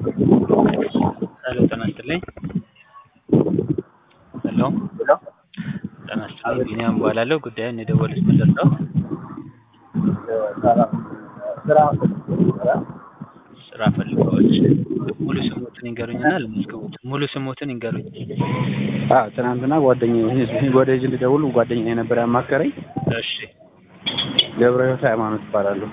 ሄሎ ጤና ይስጥልኝ። ሄሎ ጤና ይስጥልኝ። ቢኒያም እባላለሁ። ጉዳዩን የደወሉት ምን ልርዳዎት? ስራ ፈልገዋል። ሙሉ ስሞትን ይንገሩኝና ልመዝግቦት። ሙሉ ስሞትን ይንገሩኝ። አዎ ትናንትና ጓደኛዬ ወደዚህ እንድደውል ጓደኛዬ ነበር ያማከረኝ። እሺ ገብረ ሕይወት ሃይማኖት እባላለሁ።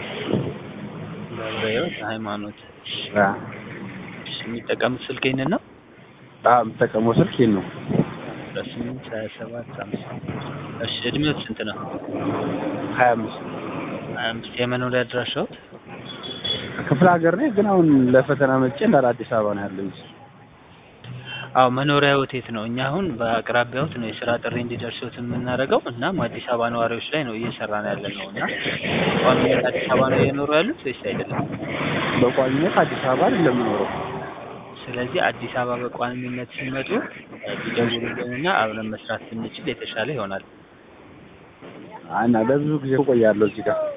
ገብረ ሕይወት ሃይማኖት። አዎ እሺ የሚጠቀሙት ስልክ ይህንን ነው? አዎ የምጠቀመው ስልክ ይህን ነው። አስራ ስምንት ሀያ ሰባት አምሳ እሺ እድሜዎት ስንት ነው? ሀያ አምስት ሀያ አምስት የመኖሪያ አድራሻዎት? ክፍለ ሀገር ነኝ ግን አሁን ለፈተና መጥቼ እንዳለ አዲስ አበባ ነው ያለኝ። አዎ መኖሪያዎት የት ነው? እኛ አሁን በአቅራቢያዎት ነው የስራ ጥሪ እንዲደርሶት የምናደርገው። እናም አዲስ አበባ ነዋሪዎች ላይ ነው እየሰራን ያለ ነው እና ቋሚነት አዲስ አበባ ነው እየኖሩ ያሉት ወይስ አይደለም? በቋሚነት አዲስ አበባ አይደለም የምኖረው። ስለዚህ አዲስ አበባ በቋሚነት ሲመጡ ቢደውሉልንና አብረን መስራት ብንችል የተሻለ ይሆናል። እና ለብዙ ጊዜ እቆያለሁ እዚህ ጋር።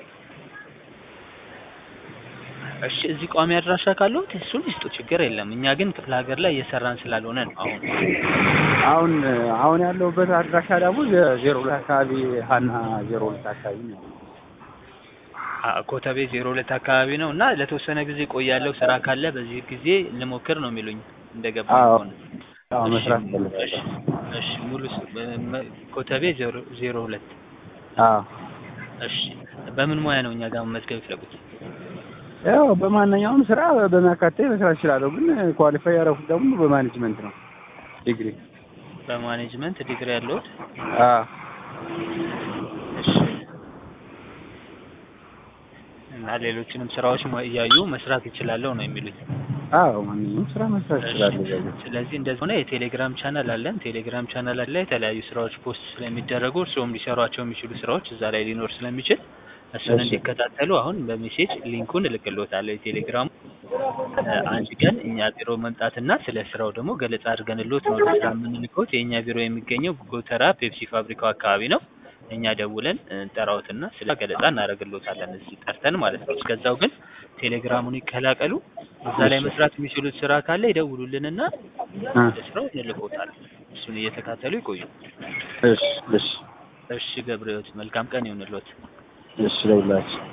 እሺ እዚህ ቋሚ አድራሻ ካለዎት እሱን ይስጡ፣ ችግር የለም። እኛ ግን ክፍለ ሀገር ላይ እየሰራን ስላልሆነ ነው አሁን አሁን አሁን ያለሁበት አድራሻ ደግሞ ዜሮ ሁለት አካባቢ ሀና ዜሮ ሁለት አካባቢ ነው። አ- ኮተቤ ዜሮ ሁለት አካባቢ ነው እና ለተወሰነ ጊዜ ቆያለሁ ስራ ካለ በዚህ ጊዜ ልሞክር ነው የሚሉኝ እንደገባ አዎ ከሆነ። አዎ እሺ፣ መስራት እሺ፣ እፈልጋለሁ። እሺ ሙሉ ስ- በ- መ- ኮተቤ ዜሮ ዜሮ ሁለት አዎ እሺ በምን ሙያ ነው እኛ ጋር መመዝገብ የፈለጉት? ያው በማንኛውም ስራ በሚያካትተኝ መስራት እችላለሁ። ግን ኳሊፋይ ያደረኩት ደግሞ በማኔጅመንት ነው ዲግሪ። በማኔጅመንት ዲግሪ ያለዎት? አዎ እሺ እና ሌሎችንም ስራዎች ሞ- እያዩ መስራት ይችላለሁ ነው የሚሉኝ። አዎ ማንኛውም ስራ መስራት እችላለሁ። በዚህ ስለዚህ እንደዚህ ሆነ የቴሌግራም ቻናል አለን። ቴሌግራም ቻናል ላይ የተለያዩ ስራዎች ፖስት ስለሚደረጉ እርስዎም ሊሰሯቸው የሚችሉ ስራዎች እዛ ላይ ሊኖር ስለሚችል እሱን እሺ። እንዲከታተሉ አሁን በሜሴጅ ሊንኩን እልክልዎታለሁ የቴሌግራሙ። እ፣ አንድ ቀን እኛ ቢሮ መምጣትና ስለ ስራው ደግሞ ገለጻ አድርገንልዎት ነው ወደ ስራ የምንልክዎት። የእኛ ቢሮ የሚገኘው ጎተራ ፔፕሲ ፋብሪካው አካባቢ ነው። እኛ ደውለን እንጠራዎትና ስለ ገለጻ እናደርግልዎታለን እዚህ ጠርተን ማለት ነው። እስከዛው ግን ቴሌግራሙን ይቀላቀሉ። እዛ ላይ መስራት የሚችሉት ስራ ካለ ይደውሉልንና አ ወደ ስራው እንልክዎታለን። እሱን እየተካተሉ ይቆዩ። እሺ እሺ እሺ ገብረ ሕይወት መልካም ቀን ይሁንልዎት። እሺ ለሁላችሁ